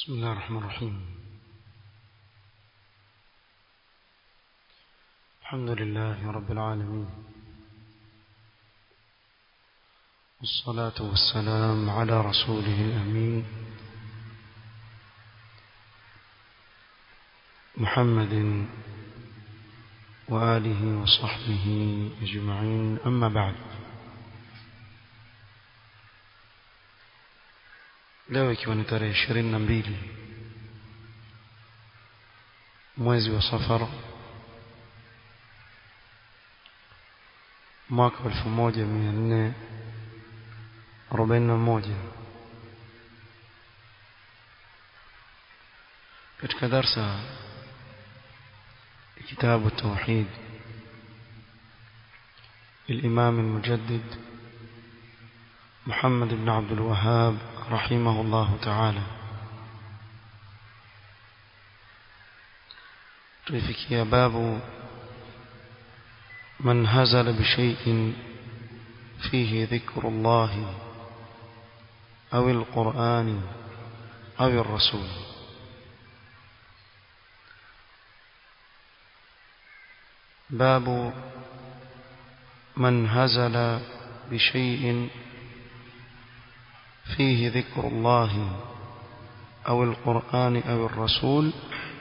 بسم الله الرحمن الرحيم الحمد لله رب العالمين والصلاة والسلام على رسوله الأمين محمد وآله وصحبه أجمعين أما بعد leo ikiwa ni tarehe ishirini na mbili mwezi wa safara mwaka elfu moja mia nne arobaini na moja katika darsa كتاب التوحيد الإمام المجدد محمد بن عبد الوهاب رحمه الله تعالى تفكي باب من هزل بشيء فيه ذكر الله أو القرآن أو الرسول باب من هزل بشيء فيه ذكر الله أو القرآن أو الرسول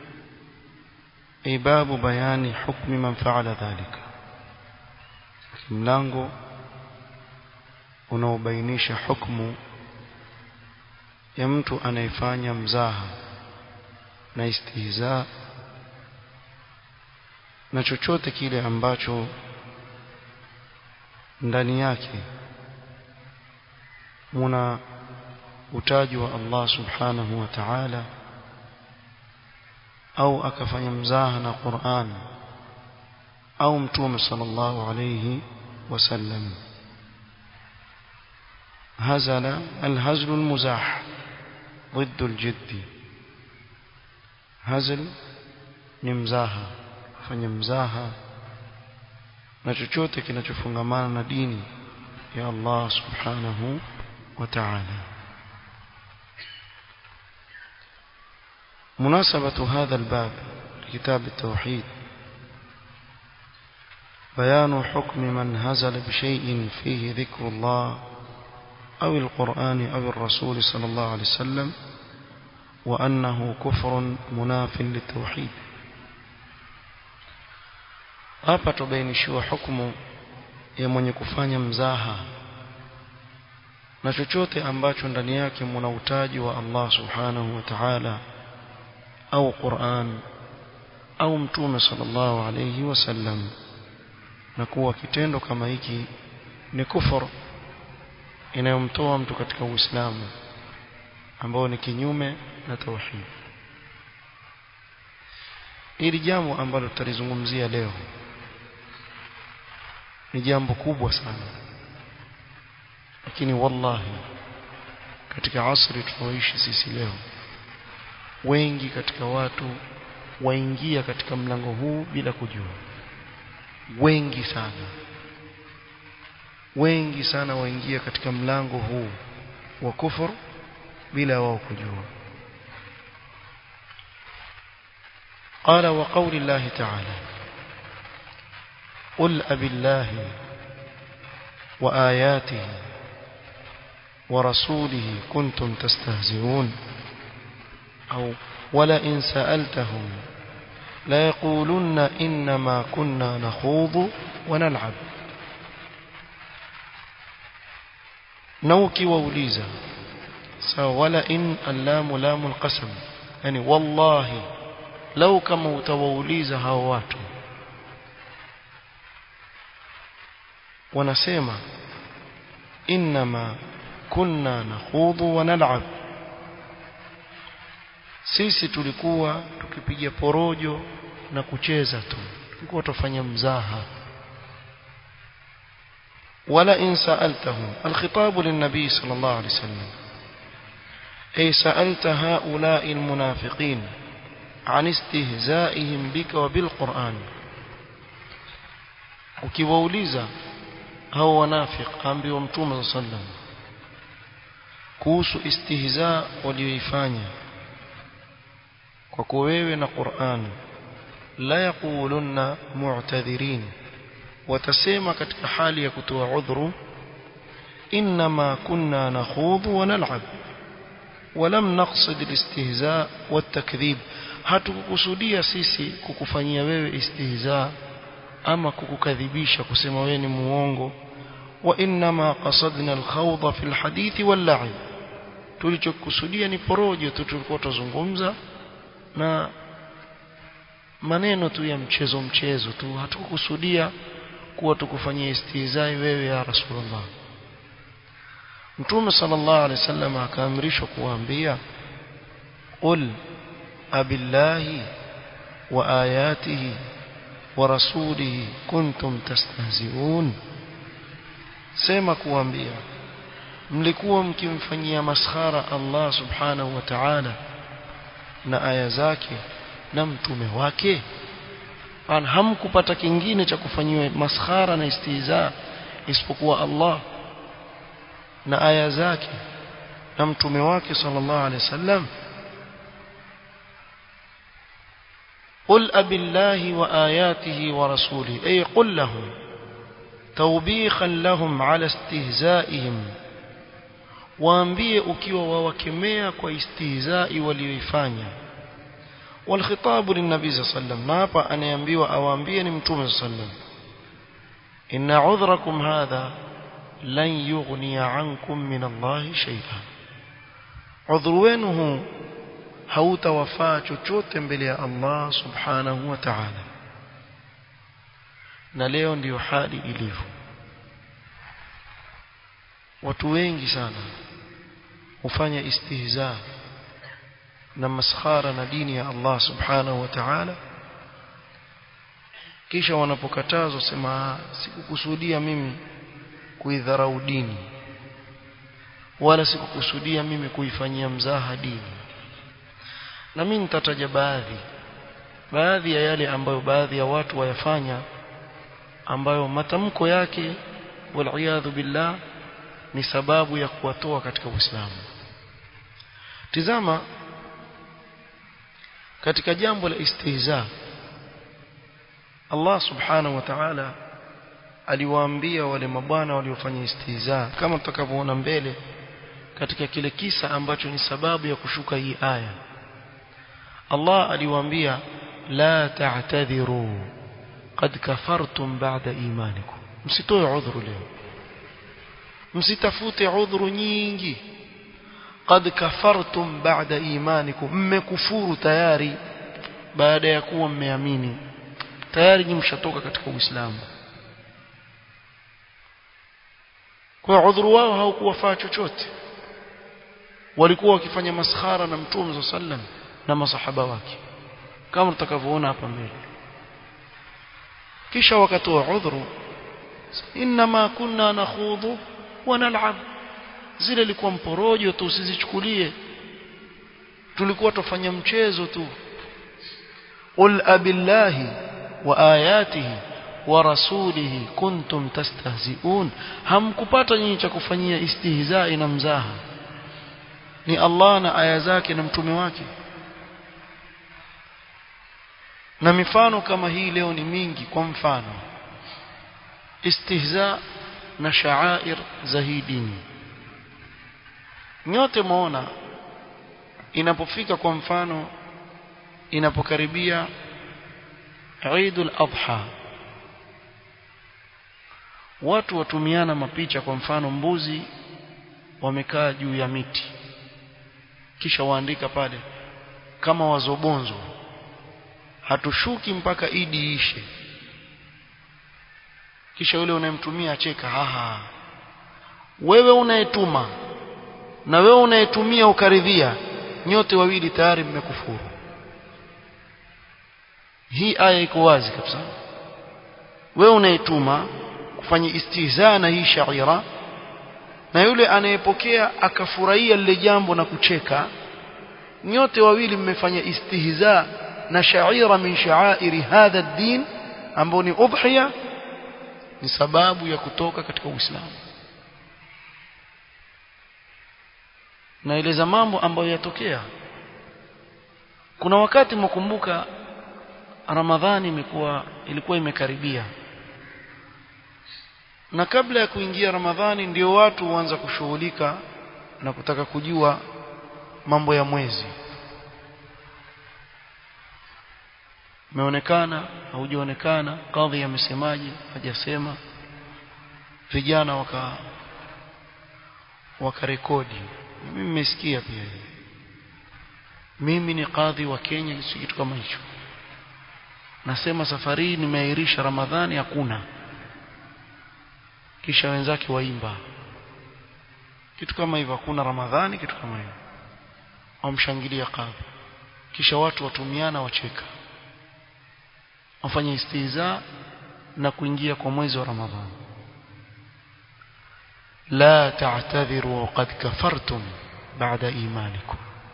أي باب بيان حكم من فعل ذلك mlango unaobainisha hukumu ya mtu anayefanya mzaha na istihza na chochote kile ambacho ndani yake muna utaji wa Allah subhanahu wa ta'ala au akafanya mzaha na Qur'an au mtume sallallahu alayhi wasallam هزل الهزل المزاح ضد الجد هزل ni mzaha fanya mzaha na chochote kinachofungamana na dini ya Allah subhanahu wa ta'ala مناسبة هذا الباب لكتاب التوحيد بيان حكم من هزل بشيء فيه ذكر الله أو القرآن أو الرسول صلى الله عليه وسلم وأنه كفر مناف للتوحيد hapa tubainishiwa hukumu ya mwenye kufanya mzaha na chochote ambacho ndani yake muna utaji wa Allah subhanahu wa ta'ala au Qur'an au mtume sallallahu alayhi wasallam na kuwa kitendo kama hiki ni kufur inayomtoa mtu katika Uislamu ambao ni kinyume na tauhid hili jambo ambalo tutalizungumzia leo ni jambo kubwa sana lakini wallahi katika asri tunaoishi sisi leo wengi katika watu waingia katika mlango huu bila kujua wengi sana wengi sana waingia katika mlango huu wa kufur bila wao kujua قال وقول الله تعالى قل أب الله وآياته ورسوله كنتم تستهزئون أو ولئن سألتهم ليقولن إنما كنا نخوض ونلعب نوكي ووليزا ولئن اللام لام القسم يعني والله لو كما utawauliza hao watu wanasema inma kunna nakhudhu wa nal'ab sisi tulikuwa tukipiga porojo na kucheza tu tulikuwa tufanya mzaha wala in sa'altahum alkhitab lin-nabi sallallahu alayhi wasallam ay sa'alta ha'ula'i almunafiqin an istihza'ihim bika wa bil-Qur'an ukiwauliza hao wanafiq ambiwa mtume sallallahu kuhusu istihza walioifanya kwa kuwa wewe na Qur'an la yaqulunna mu'tadhirin watasema katika hali ya kutoa udhuru inma kunna nakhudhu wa nal'ab ولم نقصد الاستهزاء والتكذيب hatukukusudia sisi kukufanyia wewe istihza ama kukukadhibisha kusema wewe ni muongo wa inma qasadna alkhawda fi alhadith wal-la'ib tulichokusudia ni porojo tu tulikuwa tuzungumza na maneno tu ya mchezo mchezo tu hatukukusudia kuwa tukufanyia istihzai wewe ya rasulullah Mtume sallallahu alaihi wasallam akaamrishwa kuambia qul abillahi wa ayatihi wa rasulihi kuntum tastahzi'un sema kuambia mlikuwa mkimfanyia maskhara Allah subhanahu wa ta'ala na aya zake na mtume wake an hamkupata kingine cha kufanyiwa maskhara na istihza isipokuwa Allah na aya zake na mtume wake sallallahu alaihi wasallam قل أب الله وآياته ورسوله أي قل لهم توبيخا لهم على استهزائهم waambie ukiwa wawakemea kwa istihzai walioifanya والخطاب للنبي صلى الله عليه وسلم na hapa anaambiwa awaambie ni mtume صلى الله عليه وسلم إن عذركم هذا لن يغني عنكم من الله شيئا عذر wenu hautawafaa chochote mbele ya Allah subhanahu wa ta'ala na leo ndiyo hali ilivyo watu wengi sana hufanya istihza na maskhara na dini ya Allah subhanahu wa ta'ala kisha wanapokatazwa sema sikukusudia mimi kuidharau dini wala sikukusudia mimi kuifanyia mzaha dini na mimi nitataja baadhi baadhi ya yale ambayo baadhi ya watu wayafanya ambayo matamko yake waliyadhu billah ni sababu ya kuwatoa katika Uislamu tizama katika jambo la istihza Allah subhanahu wa ta'ala aliwaambia wale mabwana waliofanya istihza kama tutakavyoona mbele katika kile kisa ambacho ni sababu ya kushuka hii aya Allah aliwaambia la ta'tadhiru qad kafartum ba'da imanikum msitoe udhuru leo msitafute udhuru nyingi qad kafartum ba'da imanikum mmekufuru tayari baada ya kuwa mmeamini tayari ni mshatoka katika Uislamu kwa udhuru wao haukuwafaa chochote walikuwa wakifanya maskhara na mtume sallam na masahaba wake kama tutakavyoona hapa mbele kisha wakatoa udhuru inma kunna nakhudhu wa nal'ab zile ilikuwa mporojo tu usizichukulie tulikuwa tufanya mchezo tu qul abillahi wa ayatihi wa rasulihi kuntum tastahzi'un hamkupata nyinyi cha kufanyia istihzai na mzaha ni Allah na aya zake na mtume wake na mifano kama hii leo ni mingi kwa mfano istihza na sha'air za hii dini nyote muona inapofika kwa mfano inapokaribia Eidul Adha watu watumiana mapicha kwa mfano mbuzi wamekaa juu ya miti kisha waandika pale kama wazobonzo hatushuki mpaka idi ishe kisha yule unayemtumia acheka haha wewe unayetuma na wewe unayetumia ukaridhia nyote wawili tayari mmekufuru hii aya iko wazi kabisa wewe unayetuma kufanya istihzaa na hii shaira na yule anayepokea akafurahia lile jambo na kucheka nyote wawili mmefanya istihzaa na shaira min sha'airi hadha ad-din ambao ni udhiya ni sababu ya kutoka katika Uislamu naeleza mambo ambayo yatokea kuna wakati mkumbuka Ramadhani imekuwa ilikuwa imekaribia na kabla ya kuingia Ramadhani ndio watu huanza kushughulika na kutaka kujua mambo ya mwezi umeonekana haujaonekana kadhi amesemaje hajasema vijana waka wakarekodi mimi nimesikia pia mimi ni kadhi wa Kenya si kitu kama hicho nasema safari hii nimeahirisha Ramadhani hakuna kisha wenzake waimba kitu kama hivyo hakuna Ramadhani kitu kama hivyo wamshangilia kadhi kisha watu watumiana wacheka wafanye istiza na kuingia kwa mwezi wa Ramadhani la ta'tadhiru qad kafartum ba'da imanikum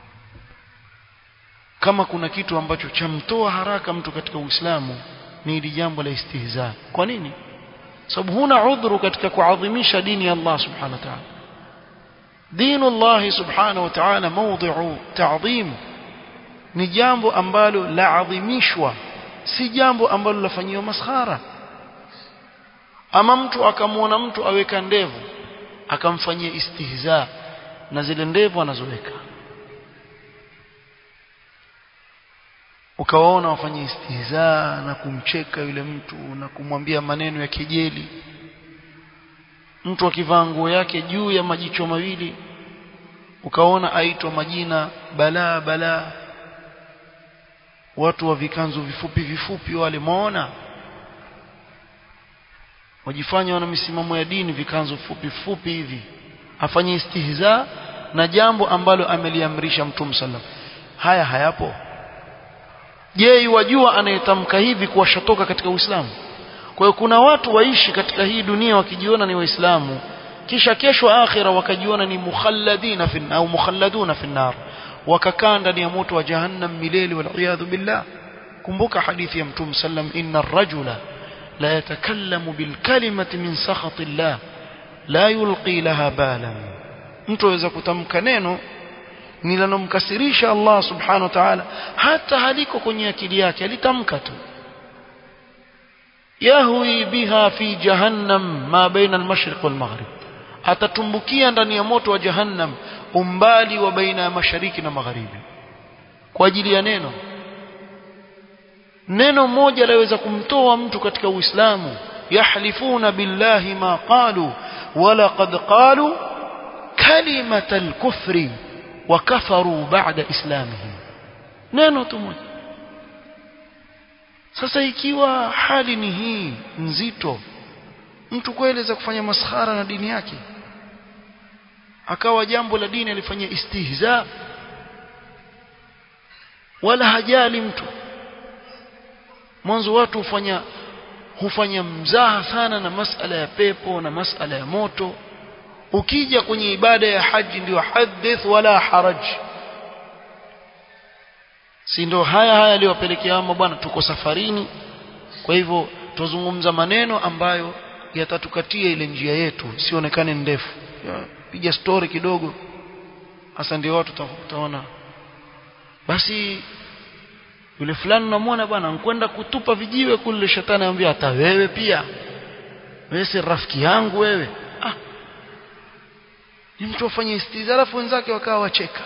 kama kuna kitu ambacho chamtoa haraka mtu katika Uislamu ni hili jambo la istihza kwa nini sababu huna udhuru katika kuadhimisha dini ya Allah subhanahu wa ta'ala dinu Allah subhanahu wa ta'ala mawdhi'u ta'dhim ni jambo ambalo laadhimishwa si jambo ambalo lafanyiwa maskhara ama mtu akamwona mtu aweka ndevu akamfanyia istihza na zile ndevu anazoweka ukawaona wafanye istihza na kumcheka yule mtu na kumwambia maneno ya kejeli mtu akivaa nguo yake juu ya majicho mawili ukaona aitwa majina balaa balaa watu wa vikanzu vifupi vifupi wale muona wajifanya wana misimamo ya dini vikanzu fupi fupi hivi afanye istihza na jambo ambalo ameliamrisha mtume sallam haya hayapo je wajua anayetamka hivi kuwashatoka katika Uislamu kwa hiyo kuna watu waishi katika hii dunia wakijiona ni waislamu kisha kesho akhira wakajiona ni mukhalladina fi au mukhalladuna fi nar wakakaa ndani ya moto wa jahannam milele wal billah kumbuka hadithi ya mtume sallam inna ar-rajula la yatakallamu bil kalimati min sakhati llah la yulqi laha balan mtu aweza kutamka neno nilanomkasirisha Allah subhanahu wa ta'ala hata haliko kwenye akili yake alitamka tu yahwi biha fi jahannam ma baina al-mashriq wal-maghrib atatumbukia ndani ya moto wa jahannam umbali wa baina ya mashariki na magharibi kwa ajili ya neno neno moja laweza kumtoa mtu katika uislamu yahlifuna billahi ma qalu wala qad qalu kalimata al-kufri wa kafaru ba'da islamihim neno tu moja sasa ikiwa hali ni hii nzito mtu kweli kufanya maskhara na dini yake akawa jambo la dini alifanyia istihza wala hajali mtu mwanzo watu hufanya hufanya mzaha sana na masala ya pepo na masala ya moto ukija kwenye ibada ya haji ndio hadith wala haraj si ndio haya haya aliyowapelekea ama bwana tuko safarini kwa hivyo tuzungumza maneno ambayo yatatukatia ile njia yetu sionekane ndefu piga story kidogo hasa ndio watu utaona basi yule fulani unamwona bwana nkwenda kutupa vijiwe kule shetani anambia hata wewe pia wewe si rafiki yangu wewe ah ni mtu afanye istizarafu wenzake wakawa wacheka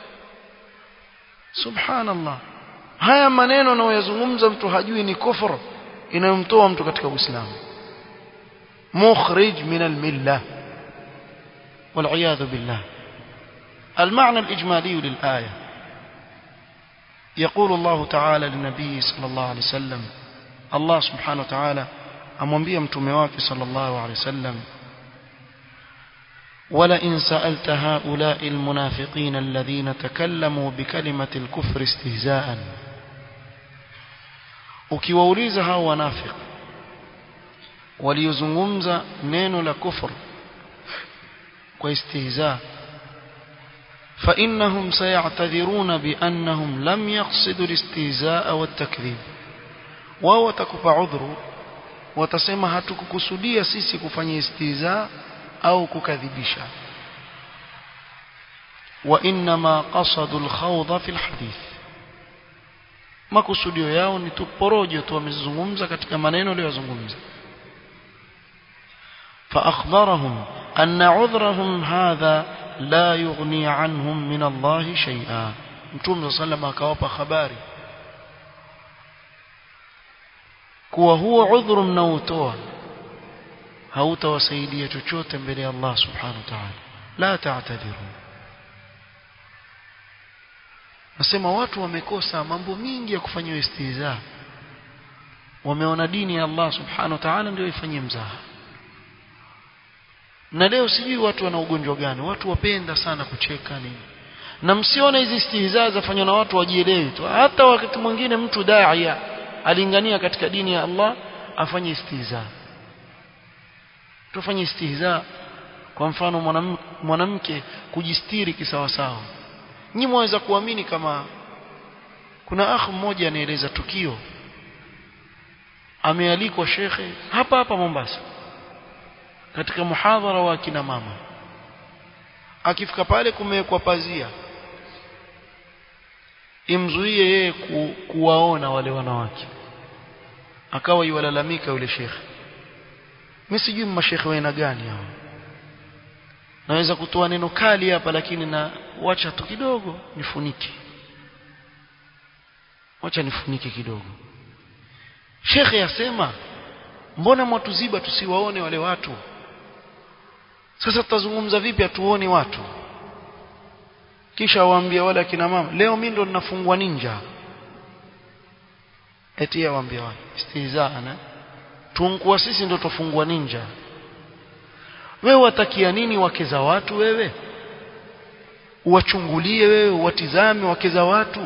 subhanallah haya maneno anayoyazungumza mtu hajui ni kufuru inayomtoa mtu katika uislamu مخرج من الملة والعياذ بالله المعنى الإجمالي للآية يقول الله تعالى للنبي صلى الله عليه وسلم الله سبحانه وتعالى أمنبي متمواك صلى الله عليه وسلم ولئن سألت هؤلاء المنافقين الذين تكلموا بكلمة الكفر استهزاء ukiwauliza hao wanafiki waliozungumza neno la kufur kwa istihza فإنهم سيعتذرون بأنهم لم يقصدوا الاستهزاء والتكذيب wao watakupa udhuru watasema hatukukusudia sisi kufanya istihza au kukadhibisha وإنما قصدوا الخوض في الحديث makusudio yao ni tu porojo tu wamezungumza katika maneno aliyozungumza فأخبرهم أن عذرهم هذا لا يغني عنهم من الله شيئا متوم صلى الله عليه وسلم akawapa habari kuwa huo udhuru mnaotoa hautawasaidia chochote mbele ya Allah subhanahu wa ta'ala la ta'tadiru nasema watu wamekosa mambo mingi ya kufanywa istihza wameona dini ya Allah subhanahu wa ta'ala ndio ifanyie mzaha na leo sijui watu wana ugonjwa gani watu wapenda sana kucheka nini na msione hizi istihza zafanywa na watu wajielewi tu hata wakati mwingine mtu daia alingania katika dini ya Allah afanye istihza tufanye istihza kwa mfano mwanamke, mwanamke kujistiri kisawasawa nyi mwaweza kuamini kama kuna akh mmoja anaeleza tukio amealikwa shekhe hapa hapa Mombasa katika muhadhara wa kina mama akifika pale kumewekwa pazia imzuie yeye ku, kuwaona wale wanawake akawa yuwalalamika yule shekhe mimi sijui mashekhe wa aina gani hao naweza kutoa neno kali hapa lakini na wacha tu kidogo nifunike wacha nifunike kidogo shekhe yasema mbona mwatuziba tusiwaone wale watu sasa tutazungumza vipi atuone watu kisha waambia wale akina mama leo mimi ndo ninafungwa ninja eti waambia wale istihzana tunkuwa sisi ndo tofungwa ninja wewe watakia nini wake za watu wewe uwachungulie wewe watizame wake za watu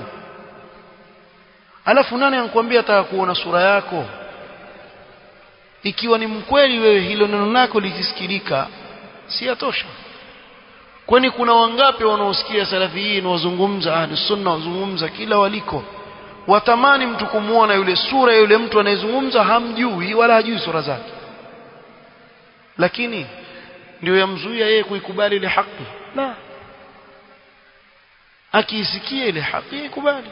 alafu nani anakuambia ataka kuona sura yako ikiwa ni mkweli wewe hilo neno lako likisikilika si yatosha kwani kuna wangapi wanaosikia salafi hii na wazungumza ahli sunna wazungumza kila waliko watamani mtu kumuona yule sura ya yule mtu anayezungumza hamjui wala hajui sura zake lakini ndio yamzuia yeye kuikubali ile haki la akiisikia ile haki ikubali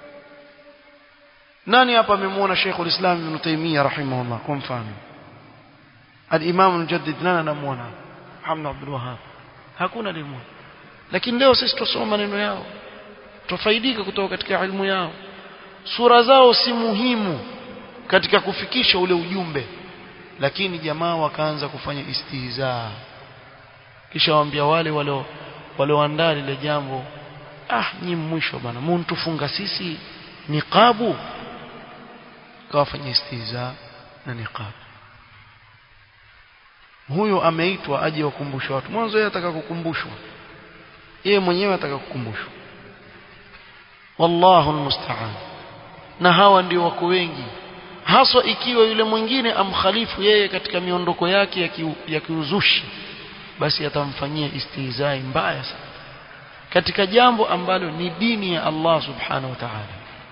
nani hapa amemuona Sheikh ulislam Ibn Taymiyyah rahimahullah kwa mfano al-Imam al-Mujaddid nani anamuona Muhammad Abdul Wahhab hakuna limuona lakini leo sisi tusoma maneno yao tufaidika kutoka katika ilmu yao sura zao si muhimu katika kufikisha ule ujumbe lakini jamaa wakaanza kufanya istihza kisha waambia wale wale walioandaa lile jambo ah nyi mwisho bana muntufunga sisi niqabu kawafanya istihza na niqab huyo ameitwa aje wakumbushe watu mwanzo yeye ataka kukumbushwa yeye mwenyewe ataka kukumbushwa wallahu almusta'an na hawa ndio wako wengi haswa ikiwa yule mwingine amkhalifu yeye katika miondoko yake ya, ki, ya kiuzushi basi atamfanyia istihzai mbaya sana katika jambo ambalo ni dini ya Allah subhanahu wa ta'ala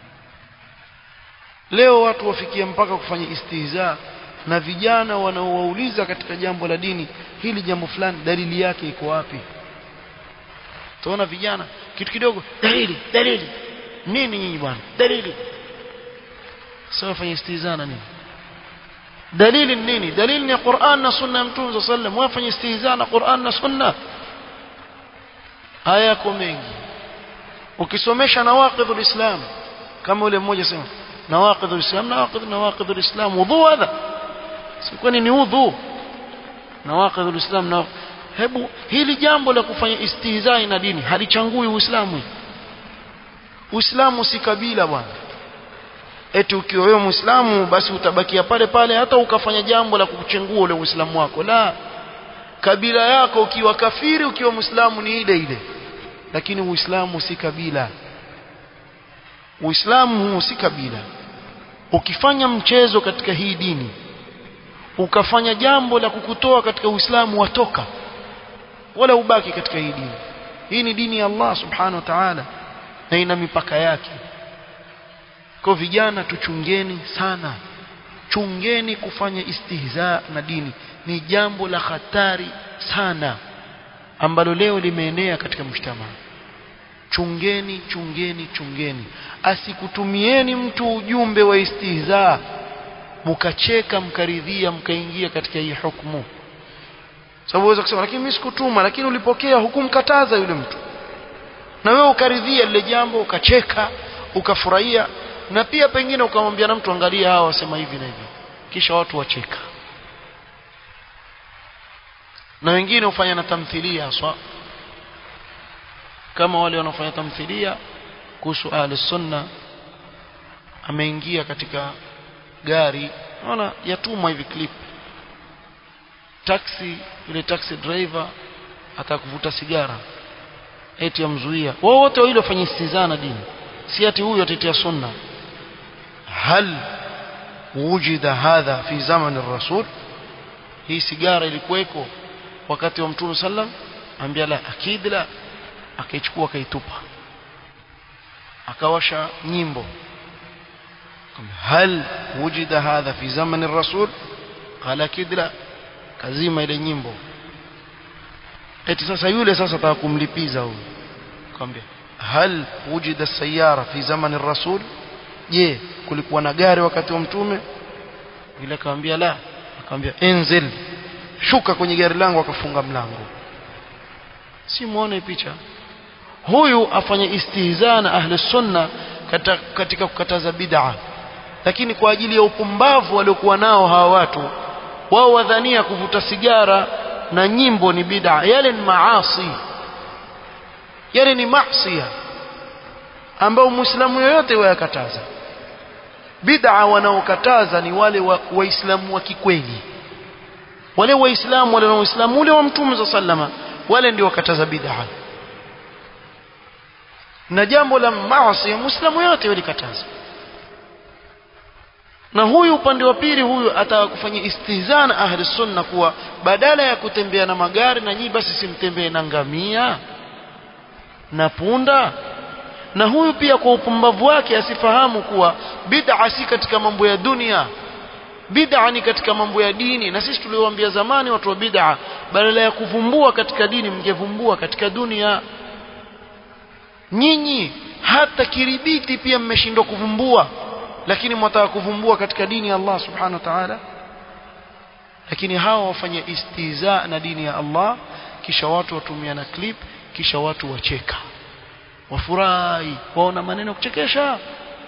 leo watu wafikia mpaka kufanya istihza na vijana wanaowauliza katika jambo la dini hili jambo fulani dalili yake iko wapi tuona vijana kitu kidogo dalili dalili nini nyinyi bwana dalili sasa fanya istihza na nini dalili nini dalili ni Qur'an na sunna ya Mtume صلى الله عليه وسلم wafanye istihza na Qur'an na sunna haya yako mengi ukisomesha nawaqidhul islam kama yule mmoja sema nawaqidhul islam nawaqidh nawaqidhul islam wudhu hadha sikwani ni udhu nawaqidhul islam na hebu hili jambo la kufanya istihzai na dini halichangui uislamu uislamu si kabila bwana eti ukiwa wewe muislamu basi utabakia pale pale hata ukafanya jambo la kukuchengua ule uislamu wako la kabila yako ukiwa kafiri ukiwa muislamu ni ile ile lakini uislamu si kabila uislamu huu si kabila ukifanya mchezo katika hii dini ukafanya jambo la kukutoa katika uislamu watoka wala ubaki katika hii dini hii ni dini ya Allah subhanahu wa ta'ala na ina mipaka yake kwa vijana tuchungeni sana chungeni kufanya istihza na dini ni jambo la hatari sana ambalo leo limeenea katika mshtama chungeni chungeni chungeni asikutumieni mtu ujumbe wa istihza mkacheka mkaridhia mkaingia katika hii hukumu sababu uweza kusema lakini mimi sikutuma lakini ulipokea hukumkataza yule mtu na wewe ukaridhia lile jambo ukacheka ukafurahia na pia pengine ukamwambia na mtu angalia hawa wasema hivi na hivi kisha watu wacheka na wengine hufanya na tamthilia haswa kama wale wanaofanya tamthilia kuhusu ahli sunna ameingia katika gari naona yatumwa hivi clip taxi yule taxi driver atakuvuta sigara eti amzuia wao wote wawili wafanye istizana dini si ati huyu atetea sunna hal wujida hadha fi zaman rasul hii sigara ilikuweko wakati wa mtume sallam ambia la akid la akaichukua akaitupa akawasha nyimbo hal wujida hadha fi zaman rasul qala akid la kazima ile nyimbo eti sasa yule sasa ataka kumlipiza huyu akamwambia hal wujida sayara fi zaman rasul je kulikuwa na gari wakati wa mtume yule akamwambia la akamwambia enzil shuka kwenye gari langu akafunga mlango si muone picha huyu afanye istihza na ahli sunna katika, katika kukataza bid'a lakini kwa ajili ya upumbavu waliokuwa nao hawa watu wao wadhania kuvuta sigara na nyimbo ni bid'a yale ni maasi yale ni maasiya ambao muislamu yoyote wayakataza bid'a wanaokataza ni wale waislamu wa, wa kikweli wale waislamu wale waislamu ule wa mtume za sallama wale ndio wakataza bid'a na jambo la maasi muislamu yote walikataza na huyu upande wa pili huyu ataka kufanya istihzana ahli sunna kuwa badala ya kutembea na magari na nyinyi basi simtembee na ngamia na punda na huyu pia kwa upumbavu wake asifahamu kuwa bid'a si katika mambo ya dunia bid'a ni katika mambo ya dini na sisi tuliwaambia zamani watu wa bid'a badala ya kuvumbua katika dini mngevumbua katika dunia nyinyi hata kiribiti pia mmeshindwa kuvumbua lakini mwataka kuvumbua katika dini ya Allah subhanahu wa ta'ala lakini hawa wafanya istiza na dini ya Allah kisha watu watumia na clip kisha watu wacheka wafurahi waona maneno kuchekesha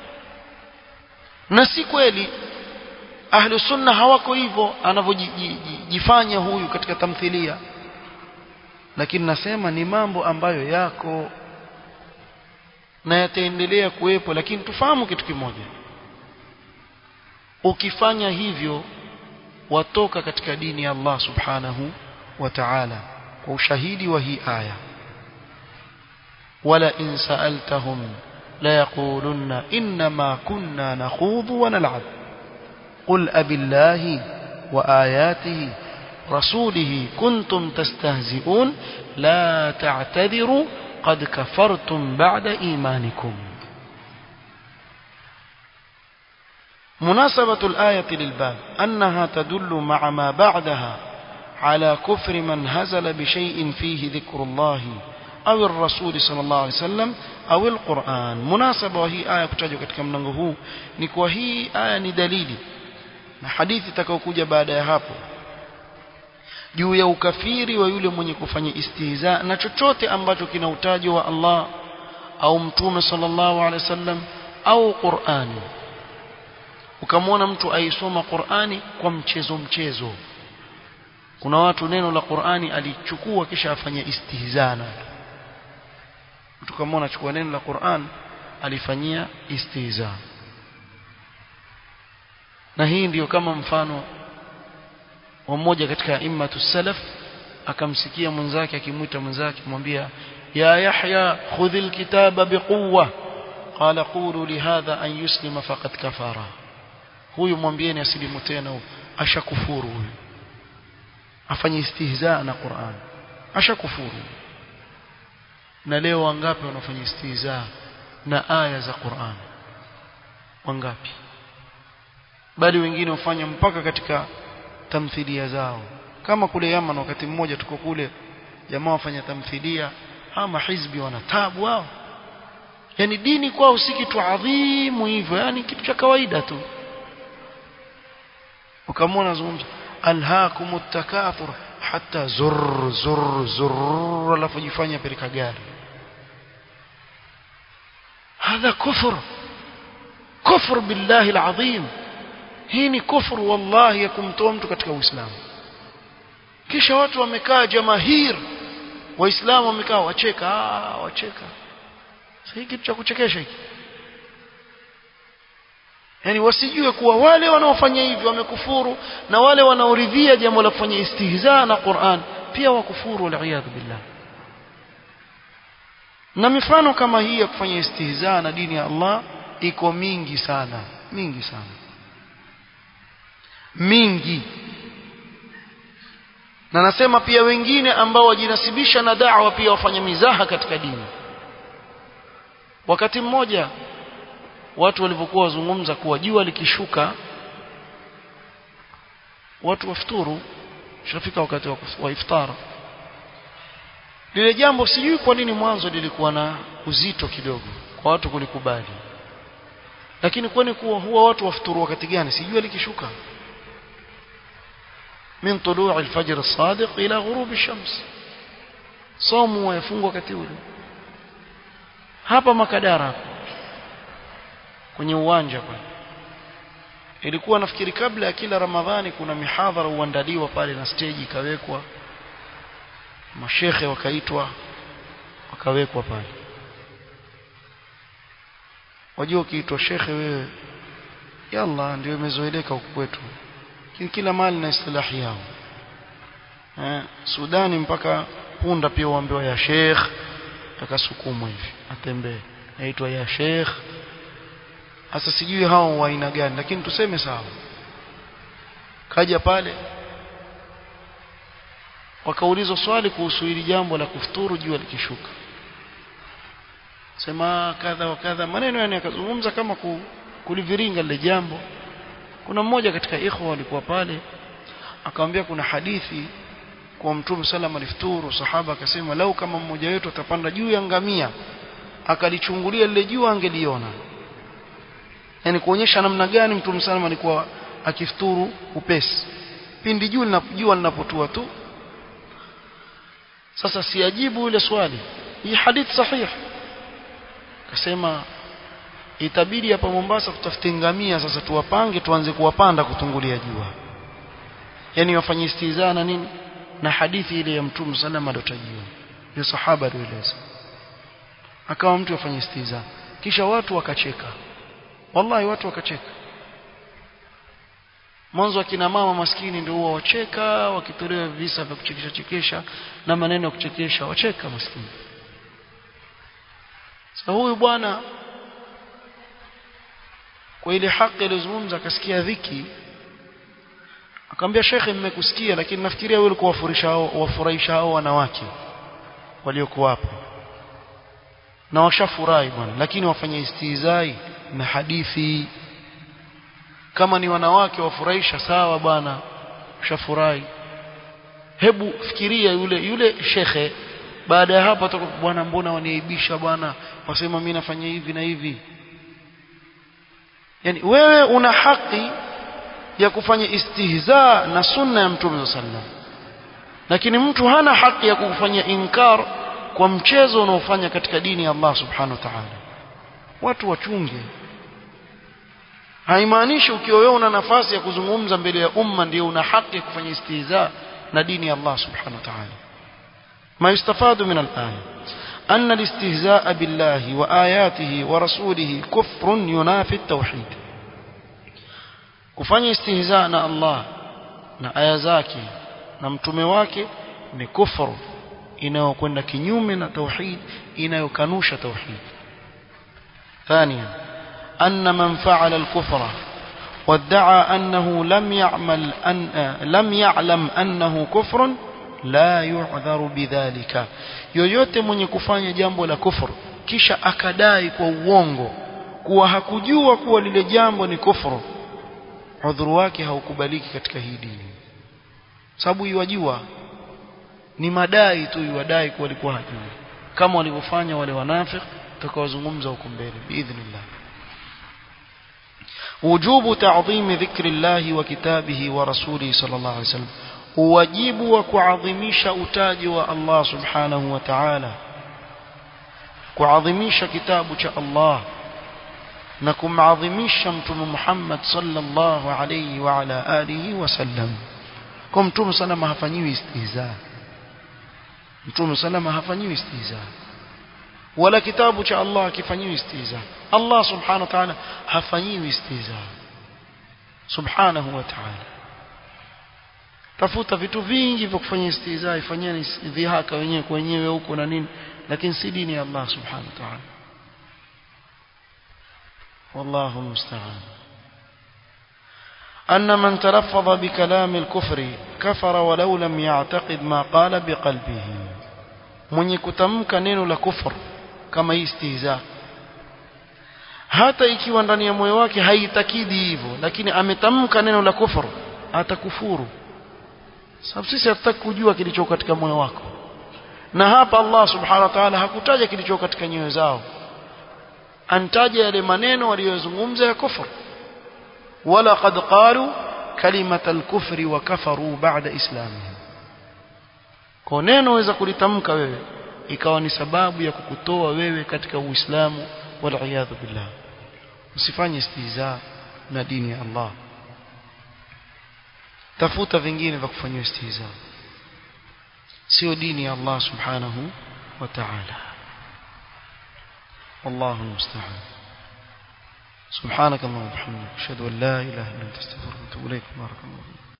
na si kweli ahlu sunna hawako hivyo anavyojifanya huyu katika tamthilia lakini nasema ni mambo ambayo yako na yataendelea kuwepo lakini tufahamu kitu kimoja ukifanya hivyo watoka katika dini ya Allah subhanahu wa ta'ala kwa ushahidi wa hii aya wala in sa'altahum la yaqulunna inma kunna nakhudhu wa nal'ab qul abillahi wa ayatihi rasulihi kuntum tastahzi'un la ta'tadiru qad kafartum ba'da imanikum مناسبة الآية للباب أنها تدل مع ما بعدها على كفر من هزل بشيء فيه ذكر الله أو الرسول صلى الله عليه وسلم أو القرآن مناسبة وهي آية kutajwa katika mlango huu ni kwa hii aya ni dalili na hadithi itakayokuja baada ya hapo juu ya ukafiri wa yule mwenye kufanya istihza na chochote ambacho kina utajo wa Allah au mtume sallallahu alaihi wasallam au Qur'ani ukamwona mtu aisoma Qur'ani kwa mchezo mchezo kuna watu neno la Qur'ani alichukua kisha afanya istihzana mtu kama anachukua neno la Qur'an alifanyia istihza na hii ndiyo kama mfano wa mmoja katika immatu salaf akamsikia mwenzake akimwita mwenzake kumwambia ya Yahya khudhil kitaba biquwwa qala qulu lihadha an yuslima faqad kafara huyu mwambieni asilimu tena ashakufuru huyu afanye istihza na Qur'an ashakufuru na leo wangapi wanafanya istihza na aya za Qur'an wangapi bali wengine hufanya mpaka katika tamthilia zao kama kule Yaman wakati mmoja tuko kule jamaa wafanya tamthilia ama hizbi wana tabu wao yani dini kwao si kitu adhimu hivyo yani kitu cha kawaida tu ukamwona zungumza alhaakum takathur hata zur zur zur alafu jifanya peleka gari هذا كفر كفر بالله العظيم hii ni kufuru wallahi ya kumtoa mtu katika uislamu kisha watu wamekaa jamahir waislamu wamekaa wacheka ah wacheka sasa kitu cha kuchekesha hiki yani wasijue kuwa wale wanaofanya hivyo wamekufuru na wale wanaoridhia jambo la kufanya istihza na Qur'an pia wakufuru waliyadhu billah na mifano kama hii ya kufanya istihza na dini ya Allah iko mingi sana mingi sana mingi na nasema pia wengine ambao wajinasibisha na da'wa pia wafanya mizaha katika dini wakati mmoja watu walivyokuwa wazungumza kuwa jua likishuka watu wafuturu shafika wakati wa, wa iftara lile jambo sijui kwa nini mwanzo lilikuwa na uzito kidogo kwa watu kulikubali lakini kwani kuwa huwa watu wafuturu wakati gani sijui likishuka min tuluu alfajr as-sadiq ila ghurub ash-shams somu wayafungwa wakati ule hapa makadara kwenye uwanja pale ilikuwa nafikiri kabla ya kila ramadhani kuna mihadhara uandaliwa pale na stage ikawekwa mashekhe wakaitwa wakawekwa pale wajua ukiitwa shekhe wewe yalla ndio imezoeleka huku kwetu kila mali na istilahi yao eh, Sudani mpaka punda pia uambiwa ya sheikh akasukumwa hivi atembee aitwa ya sheikh sasa sijui hao wa aina gani lakini tuseme sawa kaja pale wakaulizwa swali kuhusu hili jambo la kufuturu jua likishuka sema kadha wa kadha maneno yani akazungumza kama kuliviringa lile jambo kuna mmoja katika ikhwa walikuwa pale akamwambia kuna hadithi kwa mtume sallam alifuturu sahaba akasema lau kama mmoja wetu atapanda juu ya ngamia akalichungulia lile jua angeliona yani kuonyesha namna gani mtume sallam alikuwa akifuturu upesi pindi juu linapojua linapotua tu sasa siajibu ile swali hii hadithi sahihi akasema itabidi hapa Mombasa tutafute ngamia sasa tuwapange tuanze kuwapanda kutungulia jua yani wafanye istizaa na nini na hadithi ile ya mtume salama aliotajiwa ya sahaba alieleza akawa mtu afanye istizaa kisha watu wakacheka wallahi watu wakacheka mwanzo akina mama maskini ndio huwa wacheka wakitolewa visa vya kuchekesha chekesha na maneno ya kuchekesha wacheka maskini sasa huyu bwana kwa ile haki iliyozungumza akasikia dhiki akamwambia shekhe mmekusikia lakini nafikiria wewe ulikuwa wafurisha hao wafurahisha hao wanawake waliokuwa hapo na washafurahi bwana lakini wafanye istizai na hadithi kama ni wanawake wafurahisha sawa bwana ushafurahi hebu fikiria yule yule shekhe baada ya hapo atakuwa bwana mbona waniaibisha bwana wasema mimi nafanya hivi na hivi yani wewe una haki ya kufanya istihza na sunna ya mtume sallam lakini mtu hana haki ya kufanya inkar kwa mchezo unaofanya katika dini ya Allah subhanahu wa ta'ala watu wachunge haimaanishi ukiwa wewe una nafasi ya kuzungumza mbele ya umma ndio una haki ya kufanya istihza na dini ya Allah subhanahu wa ta'ala ما يستفاد من الآية أن الاستهزاء بالله وآياته ورسوله كفر ينافي التوحيد kufanya istihza na Allah na aya zake na mtume wake ni kufuru inayokwenda kinyume na tauhid inayokanusha tauhid ثانيا أن من فعل الكفر وادعى أنه لم يعمل أن لم يعلم أنه كفر la yu'dharu bidhalika yoyote mwenye kufanya jambo la kufuru kisha akadai kwa uongo kuwa hakujua kuwa lile jambo ni kufuru udhuru wake haukubaliki katika hii dini sababu iwajua ni madai tu iwadai kuwa alikuwa hajui kama walivyofanya wale wanafiki tutakaozungumza huko mbele biidhnillah وجوب تعظيم ذكر الله وكتابه ورسوله صلى الله عليه وسلم wajibu wa kuadhimisha utaji wa Allah subhanahu wa ta'ala kuadhimisha kitabu cha Allah na kumadhimisha mtume Muhammad sallallahu alayhi wa ala alihi wasallam kwa mtume salama hafanyiwi istihza mtume salama hafanyiwi istihza wala kitabu cha Allah hakifanyiwi istihza Allah subhanahu wa ta'ala hafanyiwi istihza subhanahu wa ta'ala tafuta vitu vingi vya kufanya istihza ifanyeni dhihaka wenyewe kwa wenyewe huko na nini lakini si dini ya Allah subhanahu wa ta'ala والله المستعان أن من تلفظ بكلام الكفر كفر ولو لم يعتقد ما قال بقلبه من يكتمك نينو لكفر كما يستهزاء hata ikiwa ndani ya moyo wake haitakidi hivyo lakini ametamka neno la kufuru atakufuru sababu sisi hatutaki kujua kilicho katika moyo wako na hapa Allah subhanahu wa ta'ala hakutaja kilicho katika nyoyo zao antaja yale maneno waliyozungumza ya kufur wala qad qalu kalimata al-kufri wa kafaru ba'da islamihim kwa neno waweza kulitamka wewe ikawa ni sababu ya kukutoa wewe katika uislamu wal iyadhu billah usifanye istihza na dini ya Allah tafuta vingine vya kufanyia istihza sio dini ya Allah subhanahu wa ta'ala والله المستعان سبحانك اللهم وبحمدك اشهد ان لا اله الا انت استغفرك واتوب اليك بارك الله فيك